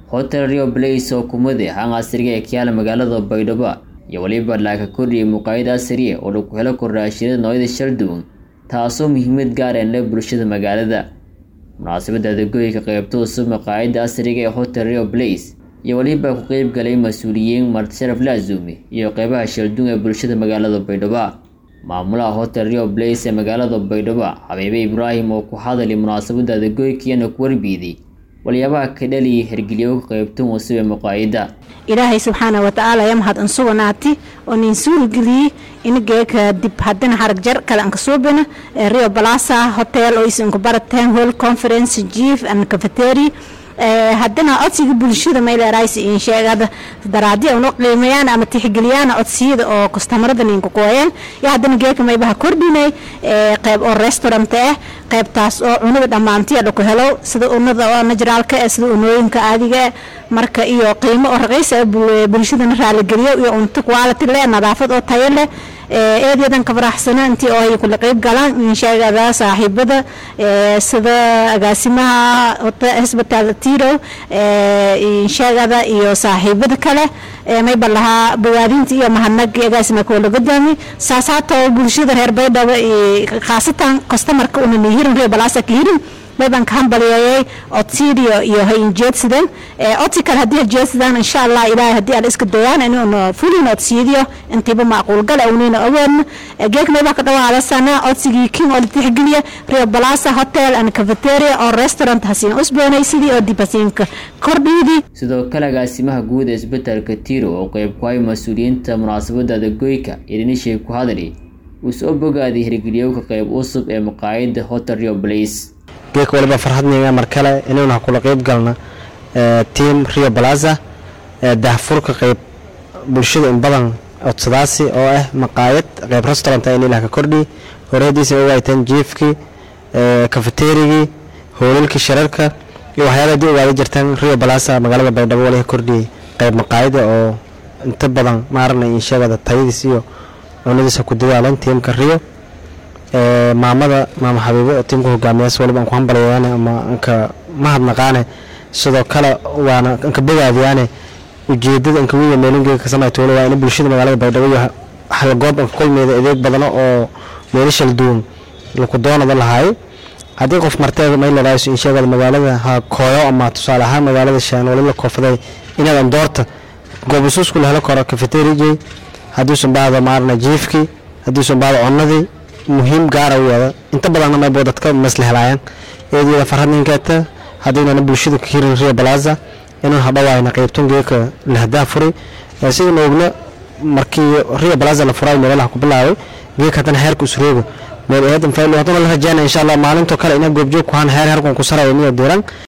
hotel rio blace oo kumade hang casriga ee kiyaala magaalada baydhabo iyo weliba laaka kordhiyay muqaayad casriya oo lagu helo kordhaashiyada noocyada shal duwan taasoo muhiimad gaareen leh bulshada magaalada munaasabadda adeegooyinka qaybta cusub maqaayadda casriga ee hotel rio blace iyo weliba ku qeyb galay mas-uuliyiin martisharaf laazumi iyo qeybaha shalduun ee bulshada magaalada baydhabo maamulaha hotel rio blace ee magaalada baydhabo xabiibe ibraahim oo ku hadalay munaasabadda adeegooyinkiyana ku warbiiday waliyaabaha ka dhaliyay hergelyo ka qaybtan cusub ee muqaayadda ilaahay subxaana watacaala ya mahad ansuganaati oo nin suulgeliyey inageeka dib hadana harag jar kale anka suubina rio balasa hotel oo isinka barateen hall conference chief and cafetery haddana codsiga bulshada mayleeraysi in sheegada daraadi una qiimeeyaan ama tixgeliyaan codsiyada oo kastamarada ninka kooyeen iyo haddana geeka maybaha kordhinay qeyb oo restaurant ah qeybtaas oo cunada dhammaantiya dhaku helo sida unada oo najraalka eh sida unooyinka caadiga marka iyo qiimo oo raqiis ah bulshadana raaligeliyo iyo cunto quality leh nadaafad oo tayo leh eedeedan ka faraxsana intii oo ay kula qeyb galaan insheegada saaxiibada sida agaasimaha hosbital tiro insheegada iyo saaxiibada kale mayba lahaa bawaadinta iyo mahadnag agaasima kuwa laga daami saasaatoo bulshada reer baydhabo khaasatan customarka una nihirin reer balaasa ka hirin mayban ka hambaliyeeyay codsiidiyo iyo hay injeedsadeen codsi kale haddii hajeedsadaan insha allah ilaahay haddii aan iska dayaan inuuna fulin codsiidiyo intiiba macquul gal awnina awoodna geek maybaa ka dhawaadasana codsigii king oo la tixgeliya rio balasa hotel and cafeteria oo restaurant hasiin usboonay sidii oo dib hasiinka kordhiidii sidoo kale agaasimaha guud ee isbetelka tiro oo qeyb ku hay mas-uuliyiinta munaasabadda adeegooyinka irinishey ku hadali uu soo bogaaday hirgeliyowka qeyb cusub ee maqaayadda hotel rio blace geek waliba farxadniga mar kale inuuna kula qeyb galna tiam rio balaza dahfurka qeyb bulshada in badan codsadaasi oo ah maqaayad qeyb restaurant in ilaah ka kordhi horeediisa ogaateen jiefkii kafeterigii hoolalkii shirarka iyo waxyaala hadii ogaada jirtaan rio balaza magaalada baydhabo wali ka kordhiyay qeyb maqaayada oo inta badan maarana insheegada tayadiis iyo cunadiisa ku dadaalan tiamka rio maamada maama xabiibo oo tiimka hogaamiyaas waliba aan ku hambalayaane ama anka mahadnaqaane sidoo kale waana anka bogaadiyaane ujeedada anka wiya meelingeega ka samayta wali waa in bulshada magaalada baydhabo iyo halgoob anka kulmeeda adeeg badano oo meelishal duwan laku doonada lahaayo haddii qof marteeda maylaraaso insheegada magaalada ha kooyo ama tusaale ahaan magaalada shaan wali la koofaday inaad andoorta goobusuusku la helo karo kafeterijey hadduusan baahda maarna jiifkii hadduusan baahda connadii muhiim gaara u yaada inta badanna maybo dadka masla helaayaan eedyada farhad ninkeeta haddaynana bulshada ka hirin rio balaza inaan hadhawaayna qeybton geeka lahdaa furay sidana ogna markii rio balaza la furay meelaha ku bilaabay geeka haddana heerka usrooga meel eedan faylo haddana la rajaynaya insha allah maalintoo kale ina goobjoog ku haan heer heerkan ku saraya miya diiran